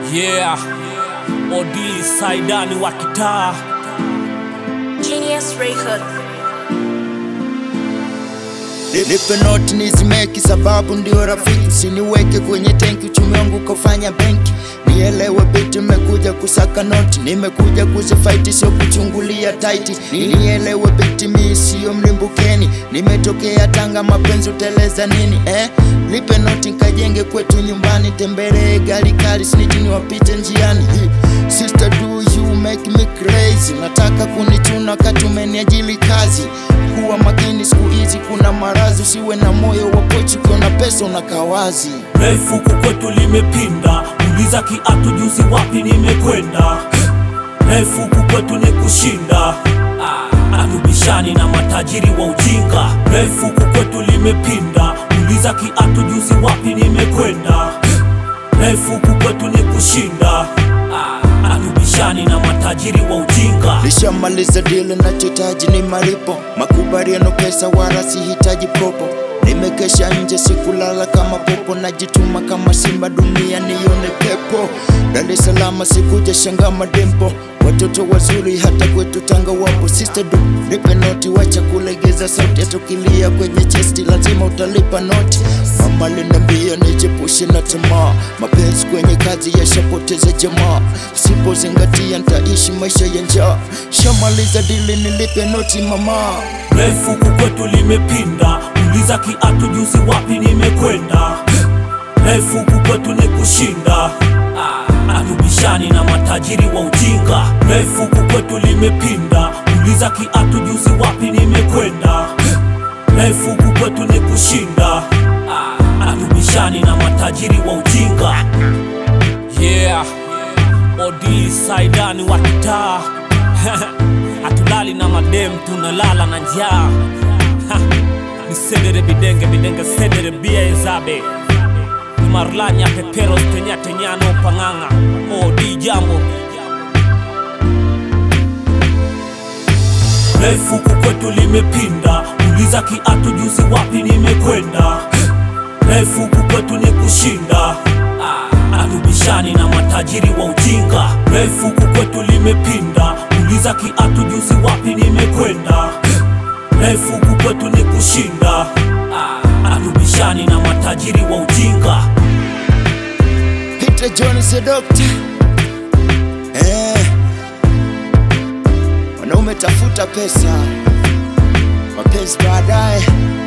Yeah, Odi Saidani wa kitaa Genius Record. Nipe noti nizimeki, sababu ndio rafiki, siniweke kwenye tenki, uchumi wangu kufanya benki. Nielewe biti, nimekuja kusaka noti, nimekuja kuzifaiti, sio kuchungulia taiti. Nielewe biti, mi sio mlimbukeni, nimetokea Tanga, mapenzi uteleza nini eh? Lipe noti nkajenge kwetu nyumbani, tembelee gari kali, snitini wapite njiani. Hi, Sister do you make me crazy, nataka kunichuna wakati umeniajili kazi. Kuwa makini siku hizi, kuna marazi, usiwe na moyo wa pochi, ukiona pesa unakaa wazi. refu huku kwetu limepinda, uliza kiatu juzi wapi nimekwenda. Refu huku kwetu ni kushinda, Ah, atubishani na matajiri wa ujinga. Refu huku kwetu limepinda, uliza kiatu juzi wapi nimekwenda. Refu huku kwetu ni kushinda, Ah, atubishani na matajiri wa ujinga. Nishamaliza dili, nachohitaji ni malipo, makubaliano, pesa, wala sihitaji propo. Nimekesha nje, sikulala kama popo, najituma kama simba, dunia nione pepo. Dar es Salaam sikuja shanga madempo, watoto wazuri hata kwetu Tanga wapo. Sister du, nipe noti, wacha kulegeza sauti, atukilia kwenye chesti lazima utalipa noti. Mama linambia nijepushe na tamaa, mapenzi kwenye kazi yashapoteza jamaa, sipozingatia nitaishi maisha ya njaa. Shamaliza dili, nilipe noti mama. refu huku kwetu limepinda, uliza kiatu juzi wapi nimekwenda. Refu huku kwetu ni kushinda, Ah, atubishani na matajiri wa ujinga. Refu huku kwetu limepinda, uliza kiatu juzi wapi nimekwenda. Refu huku kwetu ni kushinda, Ah, atubishani na matajiri wa ujinga. Yeah, Odi Saidani wa kitaa hatulali na madem, tunalala na njaa. Ha, Ni sedere bidenge bidenge sedere bia ezabe ni marlanya peperos tenya tenyano pang'ang'a Odi jambo refu huku kwetu limepinda, uliza kiatu juzi wapi nimekwenda. Refu huku kwetu ni kushinda, Ah, atubishani na matajiri wa ujinga. Refu huku kwetu limepinda, uliza kiatu juzi wapi nimekwenda. Refu huku kwetu ni kushinda, Ah, atubishani na matajiri wa ujinga. Peter John the doctor. Eh. Wanaume tafuta pesa, mapenzi baadaye.